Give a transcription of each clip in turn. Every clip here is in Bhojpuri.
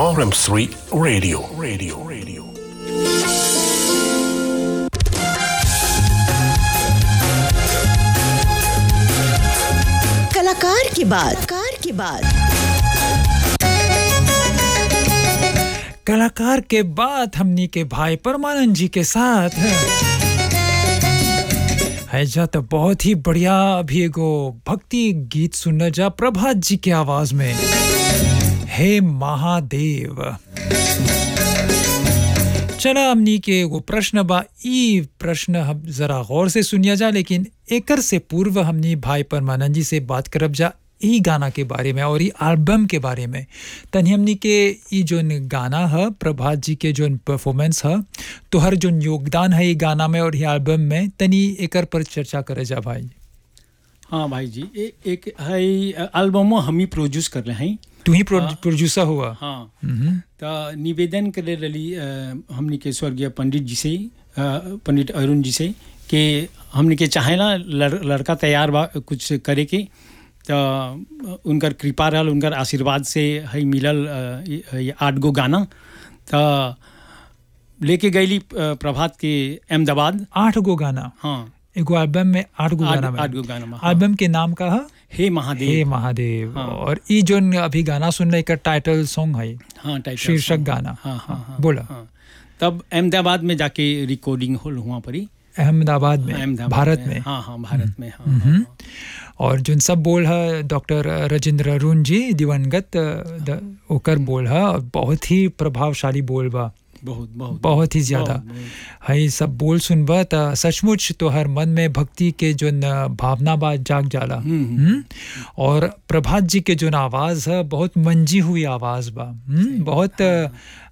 RM3 Radio. Radio. Radio. कलाकार की बात कार की बात कलाकार के बाद हमनी के भाई परमानंद जी के साथ है जा तो बहुत ही बढ़िया अभी एगो भक्ति गीत सुनना जा प्रभात जी के आवाज में हे महादेव चला हमनी के एगो प्रश्न बा ई प्रश्न हम जरा गौर से सुनिया जा लेकिन एकर से पूर्व हमनी भाई परमानंद जी से बात करब जा ई गाना के बारे में और ई एल्बम के बारे में तनी हमनी के ई जोन गाना है प्रभात जी के जोन परफॉर्मेंस है तोहर जोन योगदान है ई गाना में और ई एल्बम में तनी एकर पर चर्चा करे जा भाई हाँ भाई जी ए, एक है एल्बमो हम ही प्रोड्यूस कर रहे हैं तू ही प्रोड्यूसर हुआ हाँ हम्म, तो निवेदन करे रही अ, हमनी के स्वर्गीय पंडित जी से अ, पंडित अरुण जी से कि हमनी के चाहे ना लड़, लड़का तैयार बा कुछ करे के तो उनकर कृपा रहल उनकर आशीर्वाद से है मिलल अ, ई- ई आठ गो गाना तो लेके गईली अ, प्रभात के अहमदाबाद आठ गो गाना हाँ एगो एल्बम में आठ गो आठ गाना में आठ गो गाना में हाँ। एल्बम के नाम का है हे महादेव हे महादेव हाँ। और ई जोन अभी गाना सुन रहे का टाइटल सॉन्ग है हाँ टाइटल शीर्षक सॉन्ग। गाना हाँ हाँ हाँ बोला हाँ तब अहमदाबाद में जाके रिकॉर्डिंग होल हुआ परी अहमदाबाद में अहमदाबाद भारत में हाँ हाँ भारत में हाँ, हम्म। हाँ और जोन सब बोल है डॉक्टर राजेंद्र अरुण जी दिवंगत अ, द- ओकर बोल है और बहुत ही प्रभावशाली बोल बा बहुत बहुत बहुत ही ज्यादा बहुत, बहुत। है सब बोल सुनबा त सचमुच तो हर मन में भक्ति के जोन अ, भावना बा जाग जाला हम्म, हम्म। हम्म? और प्रभात जी के जोन आवाज है बहुत मंजी हुई आवाज बा हम्म? बहुत अ,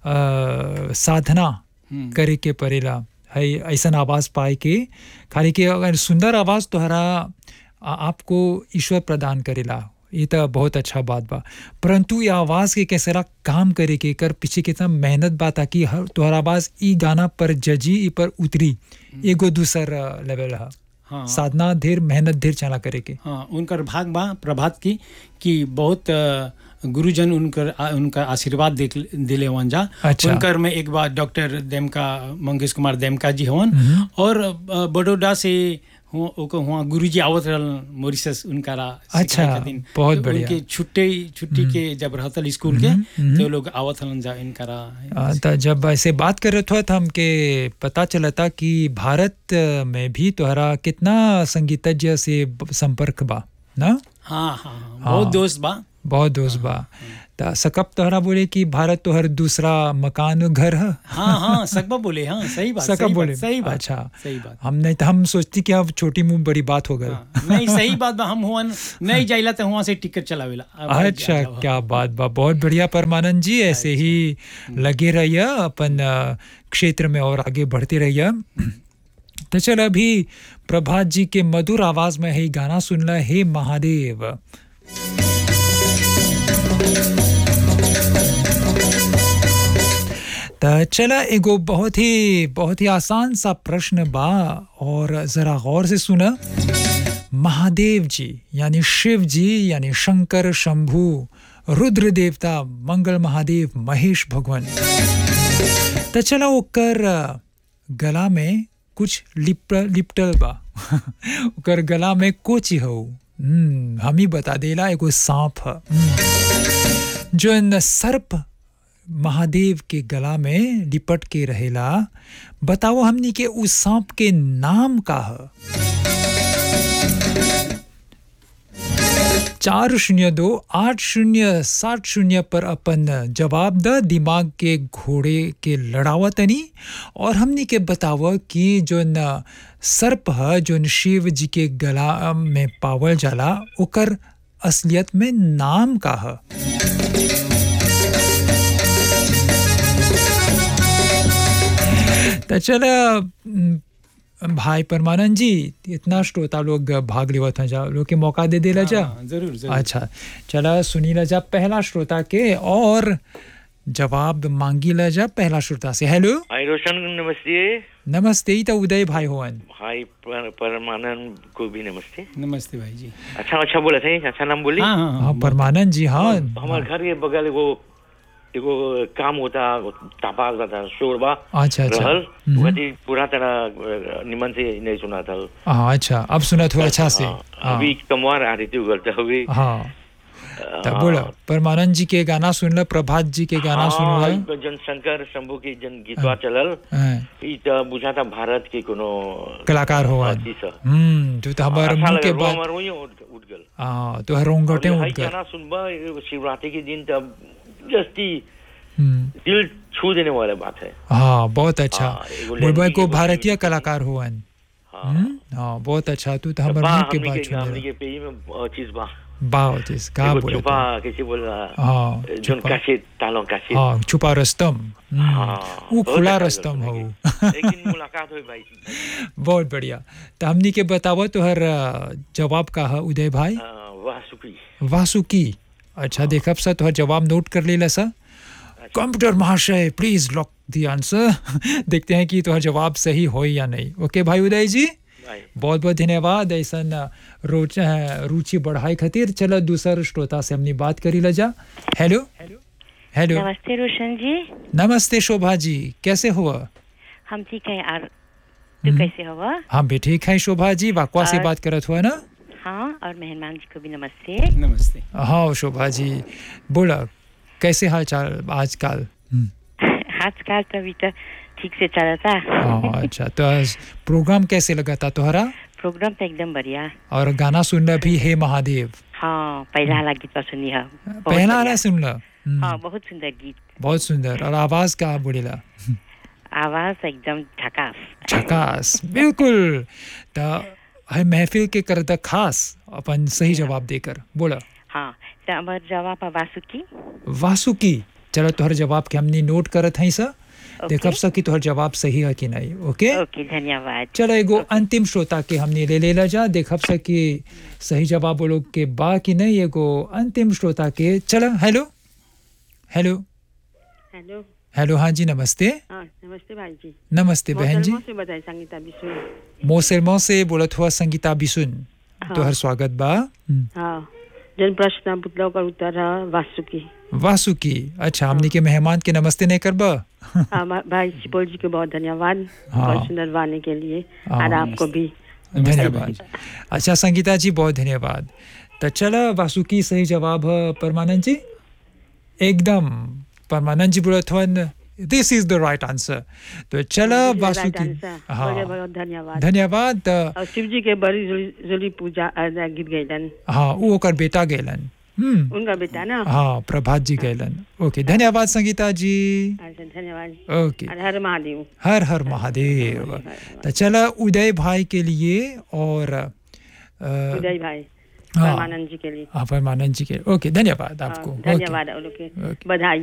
अ, साधना हम्म। करे के परेला है ऐसन आवाज पाए के खाली के अगर सुंदर आवाज तोहरा आ- आपको ईश्वर प्रदान करेला ये तो बहुत अच्छा बात बा परंतु ये आवाज के कैसेला काम करे के कर पीछे कितना मेहनत बा ताकि हर तोहर आवाज ई गाना पर जजी ई पर उतरी एगो दूसर अ, लेवल है हाँ साधना ढेर मेहनत ढेर चला करे के हाँ उनकर भाग बा प्रभात की कि बहुत अ, गुरुजन उनकर आ- उनका आशीर्वाद दे दिले हवन जा अच्छा। उनकर में एक बार डॉक्टर देमका मंगेश कुमार देमका जी हवन और अ, बड़ौदा से हुआ ओकर हुआ गुरुजी आवत रहल मॉरिशस उनकारा सिखाए अच्छा, खातिन। बहुत तो बढ़िया। उनके छुट्टी छुट्टी के जब रहतल स्कूल के तो लोग आवत हलन जा इनकारा आ, त जब ऐसे बात कर रहे थे तो हमके पता चला था कि भारत में भी तोहरा कितना संगीतज्ञ से ब- संपर्क बा ना हाँ हाँ हाँ बहुत दोस्त बा बहुत दोस्त बा त सकब तोहरा बोले कि भारत तोहर दूसरा मकान घर है हाँ हाँ सकबा बोले हाँ सही बात सकब सही बोले बात सही बात अच्छा सही बात हम नहीं तो हम सोचती कि अब छोटी मुंह बड़ी बात हो गई हाँ, नहीं सही बात बा हम हुआ नहीं जाइला तो हुआ से टिकट चलावेला अब आ अच्छा जाओ। क्या बात बा बहुत बढ़िया परमानंद जी ऐसे ही लगे रहिए अपन अ, क्षेत्र में और आगे बढ़ते रहिए तो चल अभी प्रभात जी के मधुर आवाज में है गाना सुनला हे महादेव त चला एगो बहुत ही बहुत ही आसान सा प्रश्न बा और जरा गौर से सुना महादेव जी यानी शिव जी यानी शंकर शंभु रुद्र देवता मंगल महादेव महेश भगवान त चला ओकर गला में कुछ लिप लिपटल बा ओकर गला में कोची हो हम्म, हम ही बता देला एगो सांप ह हम्म। जोन सर्प महादेव के गला में लिपट के रहेला बताओ हमनी के उस सांप के नाम का है चार शून्य दो आठ शून्य सात शून्य पर अपन जवाब द दिमाग के घोड़े के लड़ावतनी और हमनी के बताव कि जोन सर्प है जोन शिव जी के गला में पावल जाला ओकर असलियत में नाम का है तो चल भाई परमानंद जी इतना श्रोता लोग भाग लेवत हैं जा लोग के मौका दे देला जा हाँ, जरूर जरूर अच्छा चला सुनी ला जा पहला श्रोता के और जवाब मांगी ला जा पहला श्रोता से हेलो हाय रोशन नमस्ते नमस्ते ही तो उदय भाई होवन हाय पर, परमानंद को भी नमस्ते नमस्ते भाई जी अच्छा अच्छा बोला थे अच्छा नाम बोली हाँ हाँ हाँ हाँ परमानंद जी हाँ हमारे घर के बगल वो एगो काम होता तपाल था शोरबा अच्छा अच्छा रहल हम्म। वही पूरा तरह अ, निमन से नहीं सुना था हाँ अच्छा अब सुना थोड़ा अच्छा से हाँ, हाँ अभी कमवार आ रही थी करते हुए हाँ तब बोला परमानंद जी के गाना सुन ल प्रभात जी के गाना सुन ल जन शंकर शंभू के जन गीतवा चलल हाँ, ई त बुझाता भारत के कोनो कलाकार हो आज अथी सा हम्म जो तो हमारे अच्छा मुंह लगे के रोम बाद और वहीं उठ उठ गल हाँ तो रोंगटे और उठ हाई गए गाना सुनबा एगो शिवरात्रि के दिन तब जस्ती हम्म, दिल छू देने वाला बात है हाँ बहुत अच्छा हाँ, एगो बुलबुल लड़की को के भारतीय बोली- कलाकार हो अन हाँ हम्म, हाँ बहुत अच्छा तू तो हमारे बा मुंह के हमनी बात के हमनी सुन के पेई में अ, चीज बा बात जिस का एगो बोले छुपा कैसे बोल रहा हाँ जोन छुपा कासे तालों कासे हाँ छुपा रस्तम हम्म, हाँ, वो बहुत खुला अच्छा रस्तम हो लगता है। एक दिन मुलाकात हुई भाई बहुत बढ़िया तो हमनी के बतावो तो हर अ, जवाब का है उदय भाई अ, वाह सुखी वासुकी अच्छा देखब सा तो जवाब नोट कर लेला सा कंप्यूटर महाशय प्लीज लॉक दी आंसर देखते हैं कि तो जवाब सही हो या नहीं ओके भाई उदय जी भाई बहुत बहुत धन्यवाद ऐसा रोच रुचि बढ़ाई खातिर चलो दूसर श्रोता से हमने बात करी ला जा हेलो हेलो नमस्ते रोशन जी नमस्ते शोभा जी कैसे हुआ हम ठीक हैं और तू कैसे हो हम भी ठीक है शोभा जी वाकवा से और- बात करत हुआ ना हाँ और मेहमान जी को भी नमस्ते नमस्ते हाँ शोभा जी बोला कैसे हाल चाल आजकल हम्म, आजकल तो अभी तो ठीक से चल रहा था हाँ अच्छा तो आज प्रोग्राम कैसे लगा था तुम्हारा प्रोग्राम तो एकदम बढ़िया और गाना सुनना भी हे महादेव हाँ पहला वाला गीत तो सुनी है बहुत पहला बढ़िया। वाला सुनला हम्म, हाँ बहुत सुंदर गीत बहुत सुंदर और आवाज का बोलेला आवाज एकदम झकास झकास बिल्कुल तो है महफिल के करता खास अपन सही जवाब देकर बोला हाँ तो हमार जवाब है वासुकी वासुकी चलो तोहर जवाब के हमने नोट करत हैं सा ओके। देखब सा कि तोहर जवाब सही है कि नहीं ओके ओके धन्यवाद चलो एगो अंतिम श्रोता के हमने ले लेला जा देखब सा कि सही जवाब बोलो के बा कि नहीं एगो अंतिम श्रोता के चलो हेलो हेलो हेलो हेलो हाँ जी नमस्ते हाँ नमस्ते भाई जी नमस्ते बहन जी मोहतरमा से बताए संगीता बिशु मोसेलमो से बोलत हुआ संगीता बिसुन हाँ। तोहर स्वागत बा हम्म, हाँ जन प्रश्न पुतला का उत्तर है वासुकी वासुकी अच्छा हमने के मेहमान के नमस्ते नहीं करबा हाँ भा- भाई सुपौल जी को बहुत धन्यवाद हाँ। बहुत सुंदर गाने के लिए हाँ, और आपको भी धन्यवाद अच्छा संगीता जी बहुत धन्यवाद तो चला वासुकी सही जवाब है परमानंद जी एकदम परमानंद जी बोलत हुआ this is the right answer तो चला This is the right Vasuki answer. हाँ बहुत बहुत धन्यवाद धन्यवाद तो और शिव जी के बड़ी जुली जुली पूजा अ, गीत गैलन हाँ वो ओकर बेटा गैलन हम्म उनका बेटा ना हाँ प्रभात जी गैलन ओके धन्यवाद संगीता जी अच्छा धन्यवाद ओके और हर महादेव हर हर महादेव तो चला उदय भाई के लिए और अ, उदय भाई हाँ। परमानंद जी के लिए हाँ परमानंद जी के ओके धन्यवाद हाँ, आपको ओके धन्यवाद और लोग के ओके। बधाई